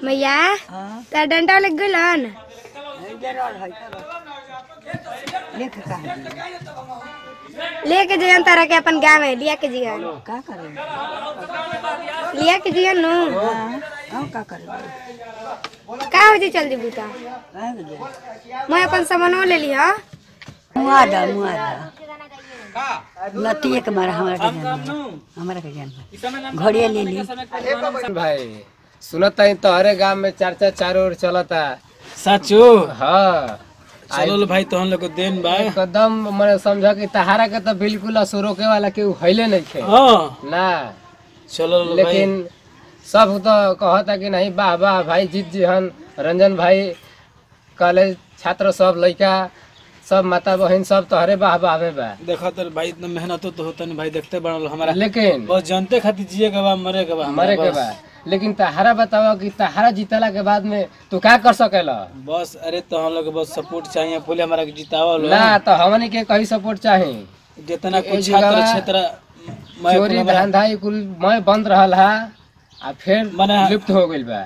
मैया हाँ तार डंडा लग गलन इधर और है लिख का लेके जगन तारा के अपन गाँव में लिया के जगन का करे लिया के जगन नु हाँ हम का करे का हो जी चल जी बूता कहाँ के जाए मैं अपन सामानो ले लिया मुआ दा मुआ दा नतिये के मारा हमारा के जान हमारा के जान घड़िया ले ली भाई सुनता ही तोहरे गांव में चर्चा चारों ओर चलता साचो हाँ चलो लो भाई तहन लोग को देन बा एकदम मैंने समझा कि तहारा के तो बिल्कुल असो रोके वाला केहू हईले नहीं खे हाँ ना चलो लो भाई लेकिन सब तो कहता कि नहीं वाह वाह भाई जीत जी हन रंजन भाई कॉलेज छात्र सब लड़का सब माता बहन सब तोहरे वाह वाह में बा देखो तो भाई इतना मेहनत तो होता नहीं भाई देखते बड़ा हमारा लेकिन बस जानते खातिर जिए के बा मरे के बा हमारा मरे के बस। बा लेकिन तहारा बताओ कि तहारा जीतला के बाद में तू क्या कर सकेला बस अरे तो हम लोग के बस सपोर्ट चाहिए पहले हमारा के जितावा लो ना तो हमनी के कहीं सपोर्ट चाही जितना ए कुछ जगह छात्र क्षेत्र मैं चोरी हमारा- धंधा ई कुल मैं बंद रहल हा आ फिर मने- लिप्त हो गइल बा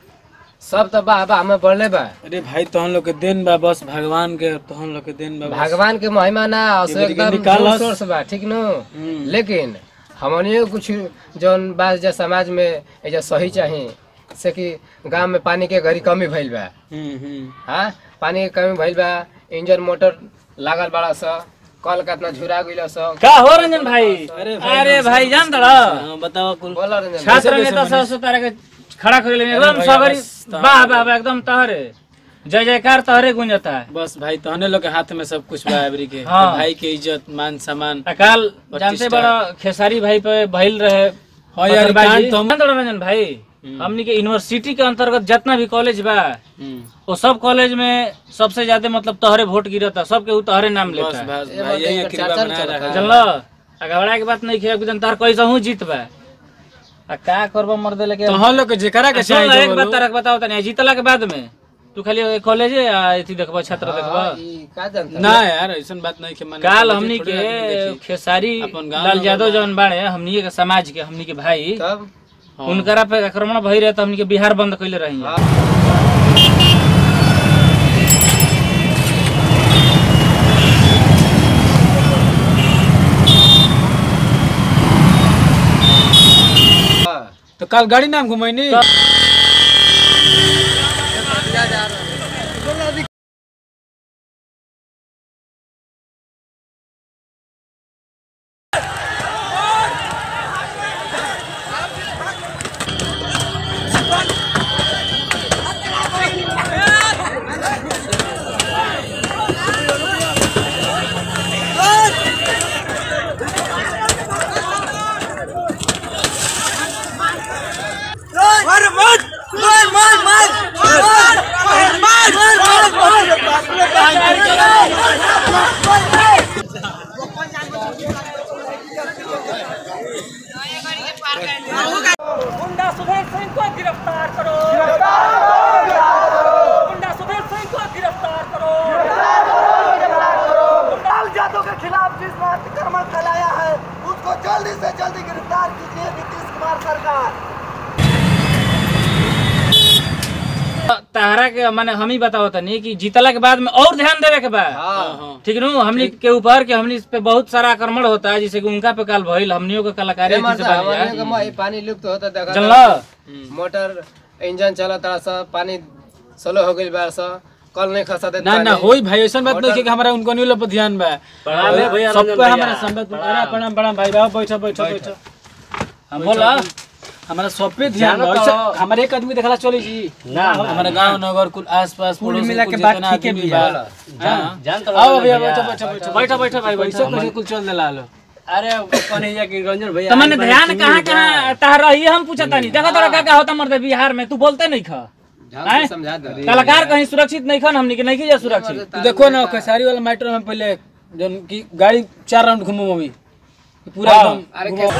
सब तो बा बा हमें बढ़ले बा अरे भाई तो हम लोग के देन बा बस भगवान के तो हम लोग के देन बा बस। भगवान के महिमा ना असो एबरी के एकदम निकालस। जोर सोर्स बा ठीक नु हम्म। लेकिन हमनियो कुछ जौन बात जे समाज में एजा सही चाही से कि गांव में पानी के घरी कमी भइल बा हम्म हम्म हाँ पानी के कमी भइल बा इंजन मोटर लागल बड़ा स कल कितना झुरा गइल स का हो रंजन भाई अरे भाई, अरे भाई जान दड़ हाँ, बताओ कुल बोला रंजन छात्र कैसे नेता मनीष? सब तारा के खड़ा कर ले एकदम भाई, सगरी बस तो- वाह वाह वाह, एकदम तहरे जय जयकार तहरे गुंजता है बस भाई तहने लोग के हाथ में सब कुछ बा एवरी के हाँ। भाई के इज्जत मान सम्मान अकाल जानते प्रतिष्ठा। बड़ा खेसारी भाई पे भइल रहे हाँ यार, पत्थरबाजी। कांड तो हम- जान दड़ रंजन भाई हमनी के यूनिवर्सिटी के अंतर्गत जितना भी कॉलेज बा हम्म, वो सब कॉलेज में सबसे ज्यादा मतलब तहरे वोट गिरता सबके उ तहरे नाम बस लेता है बस ये भाई मत यही एक कृपा चाचा बनाए चलता रखा है। जानलो अगवड़ा के बात नहीं किया कि जनता कैसे हूँ जीत बा आ का करबो मर दे लेके तो हम लोग के जेकरा के सुन चाहिए ना, जो एक बात बोलो। तारा के बताओ तनी जीतला के बाद में तू खाली कॉलेज आ एथी देखबा छात्र देखबा हाँ, ई का जानता ना यार ऐसा बात नहीं के माने काल कॉलेज हमनी थोड़ी के आदमी देखी। खेसारी अपन गाँव लाल में यादव बा। जौन बाड़े हमनी के समाज के हमनी के भाई तब हाँ। उनकरा पे आक्रमण भई रहे तो हमनी के बिहार बंद कइले रही हाँ। तो काल गाड़ी नाम घुमैनी गुंडा सुधीर सिंह को गिरफ्तार करो गुंडा सुधीर सिंह को गिरफ्तार करो लाल यादव के खिलाफ जिस अतिक्रमण फैलाया है उसको जल्दी से जल्दी गिरफ्तार कीजिए नीतीश कुमार सरकार तारा के माने हम ही बताओ तनी कि जीतला के बाद में और ध्यान देवे के बा ठीक नु हमनी के ऊपर के हमनी पे बहुत सारा आक्रमण होता है जैसे कि उनका पे काल भइल हमनियों के कलाकारी ए अच्छी से मर्दा, बनी हमनियों है। के मोह- ई पानी लुप्त होता देखा जानलो मोटर इंजन चलत रहा सा पानी स्लो हो गइल बा सा कल नहीं खसा देत ना ना पानी। होई भाई ऐसा बात नहीं कि हमारा उनको नहीं पर ध्यान बा प्रणाम है भैया, सब रंजन पे भैया। हमारा संबंध अरे प्रणाम प्रणाम भाई बाबू बैठो बैठो बैठो हम बोला हमारा सब पे ध्यान बा जानो तो- ऐसा हमारे एक आदमी देखला चली जी ना, ना, हमारे गांव नगर कुल आसपास कुल पड़ोस मिला कुल के बात जितना ठीक है आदमी भी बा है। हाँ। जान तो आओ भैया भैया। बैठो बैठो बैठो बैठो बैठो भाई पैसा बैठो कैसे कुल चल देला लो अरे कन्हैया की रंजन भैया तो मैंने ध्यान कहाँ कहाँ तारा रही हम पूछा तानी देखो तोरा का का होता मर्द बिहार में तू बोलते नहीं खा ढंग हैं? से समझा दे कलाकार कहीं सुरक्षित नहीं खन हमनी के नहीं की सुरक्षित तू देखो ना खेसारी वाला मैटर में पहले जन की गाड़ी चार राउंड घूमो अभी पूरा हाँ। एकदम अरे घुमाओ।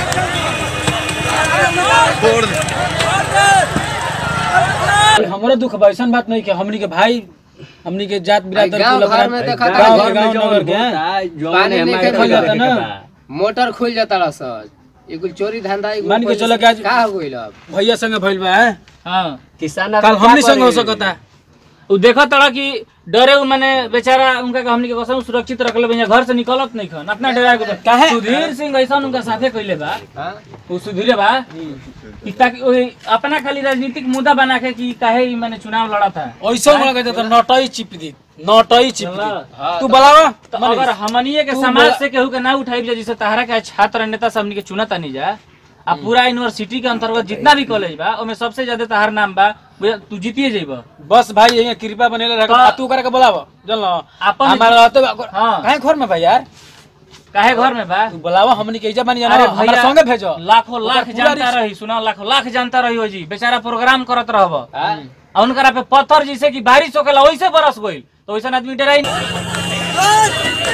हमारा दुख बा ऐसा बात नहीं कि हमनी के भाई हमनी के जात बिरादर गाँव कुल घर अपना- में देखा था, गाँव घर के में गाँव जौन नगर के हैं। पानी नहीं देखल जाता ना मोटर खुल जाता रहा सा एगो चोरी धंधा एगो मान के चलो कि आज- का हो गइल अब भैया संगे भइल बा हैं? हाँ किसान कल हमनी संग हो सकता उ देखत तड़ा कि डरे उ माने बेचारा उनका के हमनी के कसम सुरक्षित रखले बा घर से निकलत नहीं खन अपना डरा के काहे? सुधीर सिंह ऐसा उनका साथे कइले बा हाँ? उ सुधीरे बा कि ताकि ओही अपना खाली राजनीतिक मुद्दा बना के कि काहे ई माने चुनाव लड़ा था ऐसा मला कहते तो नटई चिप दी नटई चिप दी हाँ, तू बोलावा तो अगर हमनिए के तू समाज बोला- से केहू के ना उठाई जा जैसे तहरा के छात्र नेता सब हमनी के चुनत नहीं जा आ पूरा यूनिवर्सिटी के अंतर्गत जितना भी कॉलेज बा ओमे सबसे ज्यादा तहार नाम बा बुझा- तू जीतिए जइबा बस भाई यही कृपा बनेले रह का- तू करके बोलावा चल ना अपन- हमारा रहते हाँ। काहे घर में भाई यार काहे घर में बा तू बोलावा हमनी के इजा बनी जाना अरे हमारा भैया संगे भेजो लाखों ओकर लाख पूरा जानता रिस- रही सुना लाखों लाख जानता रही हो जी बेचारा प्रोग्राम करत रहब हाँ? आ उनकरा पे पत्थर जैसे कि बारिश होकेला वैसे बरस गइल तो वैसा आदमी डराई नहीं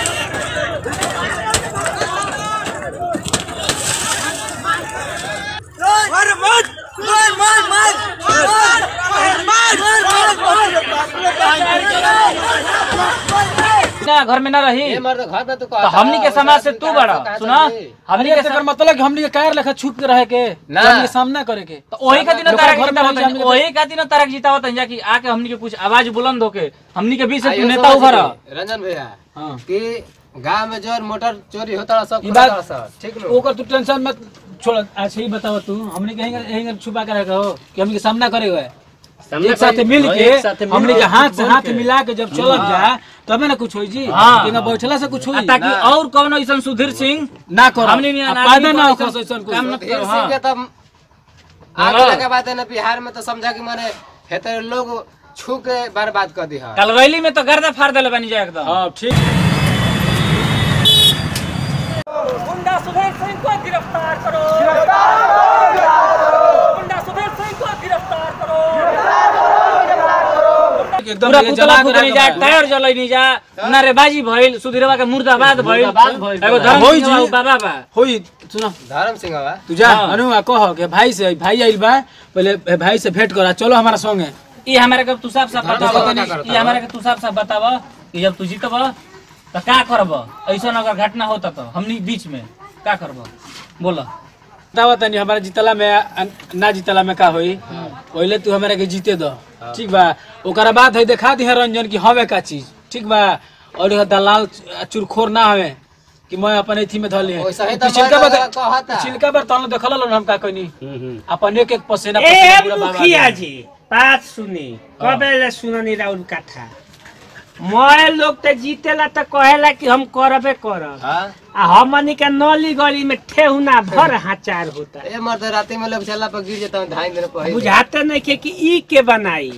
ना घर में ना रही ये मर्द घर में तू तो हमनी के समाज से तू बड़ा सुना हमनी हमनी के के सम- मतलब कि हमनी के कायर लेखा छुप के रहे के ना। हमनी के सामना करे के तो वही खातिर ना लोग तारा घर में जितावत रही जा, हमनी के- वही खातिर ना तारा जितावत जा कि आके हमनी के कुछ आवाज बुलंद होके हमनी के बीच से तू आइयो नेता समझ उभर ली, रंजन भैया हां कि गांव में जो मोटर चोरी होता सब ई खुला बात- सब ठीक नो ओकर तू टेंशन मत छोड़ अच्छा ही बताओ तू हमनी के यहीं यहीं छुपा के रखा हो कि हमनी के सामना करे हुए एक साथ मिल के हमनी के हाथ से हाथ मिला के जब चलत जा तबे ना कुछ होई जी हाँ। कि ना बैठला से कुछ आ होई ताकि और कौन ऐसा सुधीर सिंह ना करो हमनी नहीं आ आना, पैदा आदमी ना को हो ऐसा ऐसा कुछ काम न- फिर हाँ। सिंह के तब आगे लगे बात है ना बिहार में तो समझा कि माने हेते लोग छू के बर्बाद कर दी है कल रैली में तो गर्दा फाड़ देले बनी जाए एकदम हां ठीक गुंडा सुधीर सिंह को गिरफ्तार करो गुंडा सुधीर सिंह को गिरफ्तार करो एकदम पूरा ये पुतला जला फूक के नहीं जा रखा बा। टायर जलै नहीं जा नारेबाजी भइल सुधीरवा के मुर्दाबाद भइल एगो धर्म होई सिंह जी। बाबा बा होई सुनो धर्म सिंह बा तू जा हाँ। अनुआ कह के भाई से भाई आइल बा पहले भाई से भेंट करा चलो हमारा संगे ई हमारे के तू साफ साफ धर्म बताव सिंह का करता ई हमारे के तू साफ साफ बताव कि जब तू जीतब तो का करब ऐसा अगर घटना होता तो हमनी बीच में का करब बोला बतावा तनी हमारा जीतला में आ, ना जीतला में का होई पहले तू हमारा के जीते दो ठीक बा ओकरा बाद है देखा दी रंजन की हवे का चीज ठीक बा और यह दलाल चुरखोर ना हवे कि मैं अपन एथी में धले वैसा ही तो पिछिलका मैं बार कहता। पिछिलका बार तन देखल लो हम का कहनी अपन एक एक पसेना ए पसेना पूरा बाबा मुखिया के। जी बात सुनी कबे सुननी राउल कथा मैं लोग तो जीतेला तो कहेला कि हम करबे करब हाँ आ हमनी के नली गली में ठेहुना भर हाचार होता ए मर्द राती में लोग चला पर गिर जाता हूँ ढाई दिन पहले बुझाते नहीं के कि ई के बनाई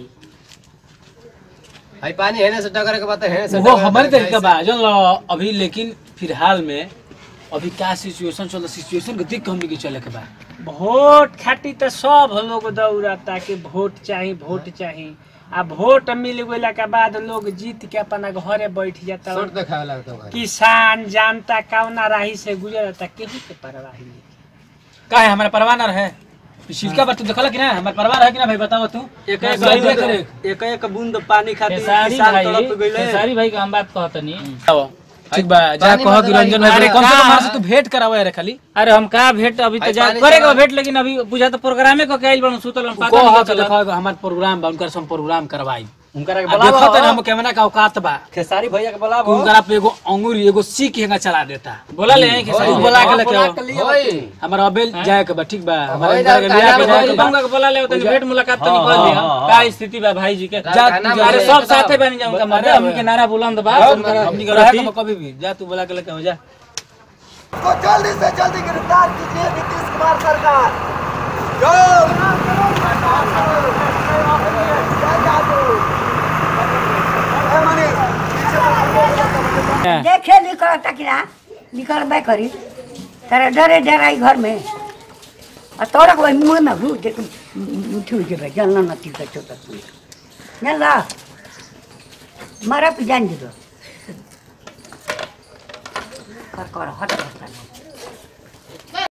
भाई पानी हेने से टकर के बात है हेने से वो टकरे के हमारे बात है, तरीका बा जन लो अभी लेकिन फिलहाल में अभी क्या सिचुएशन चल सिचुएशन के देख के हमनी के चले के बा वोट खातिर तो सब लोग दौड़ता कि वोट चाही वोट चाही आ वोट मिल गइला के बाद लोग जीत के अपना घरे बैठ जाता शॉर्ट देखावे लगता है किसान जानता कौना राही से गुजरता केहू के परवाही नहीं का है हमारा परवाह ना रहे पिछिलका बार तू देखला कि ना हमारा परवाह है कि ना भाई बताओ तू एक ना, एक सही बूंद- करे। एक एक बूंद पानी खातिर खेसारी किसान भाई तड़प गइले खेसारी भाई का हम बात कहतनी आओ, ठीक बा जा पानी कह कि मतलब रंजन आई- भाई कम से कम का- हमारे से तू भेंट करावे रे खाली अरे हम का भेंट अभी तो भाई जा पानी करेगा जमा- भेंट लेकिन अभी बुझा तो प्रोग्रामे को कैल बन सुतल बन, पता को नहीं हो चला के देखो हमार प्रोग्राम बा उनकर से हम प्रोग्राम करवाई उनका के आ देखो बुलावा तो हम कैमरा का औकात बा खेसारी भैया के बुलावा कि उनकरा पे एगो अंगूरी एगो सीख हेंगा चला देता बोला ले आई खेसारी तू भाई। बोला के लेके आओ होई हमारा अबेल जाए के बा ठीक बा हमारा होई इनकरा के ना, लिया के काला जाए में के बा उनका के बोला ले तनी जा- भेंट मुलाकात तनी हाँ, कर लिया हाँ, हाँ। का स्थिति बा भाई जी के जा- गाना जा- अरे बोले, सब बताओ। साथे बन जाऊं का मर्द हमनी के नारा बुलंद बा हमनी के रहे के कभी भी जा तू बोला के लेके आओ जा को जल्दी से जल्दी गिरफ्तार कीजिए नीतीश कुमार सरकार जो जय जादू। ए मनीष, पीछे देखे निकल तकिरा निकल बे करी तारा डरे डराई घर में आ तोरा को मुंह में घू देख उठी उठी बे जलना नती का छोटा जल्ला मारा पे जान दो कर कर हट हट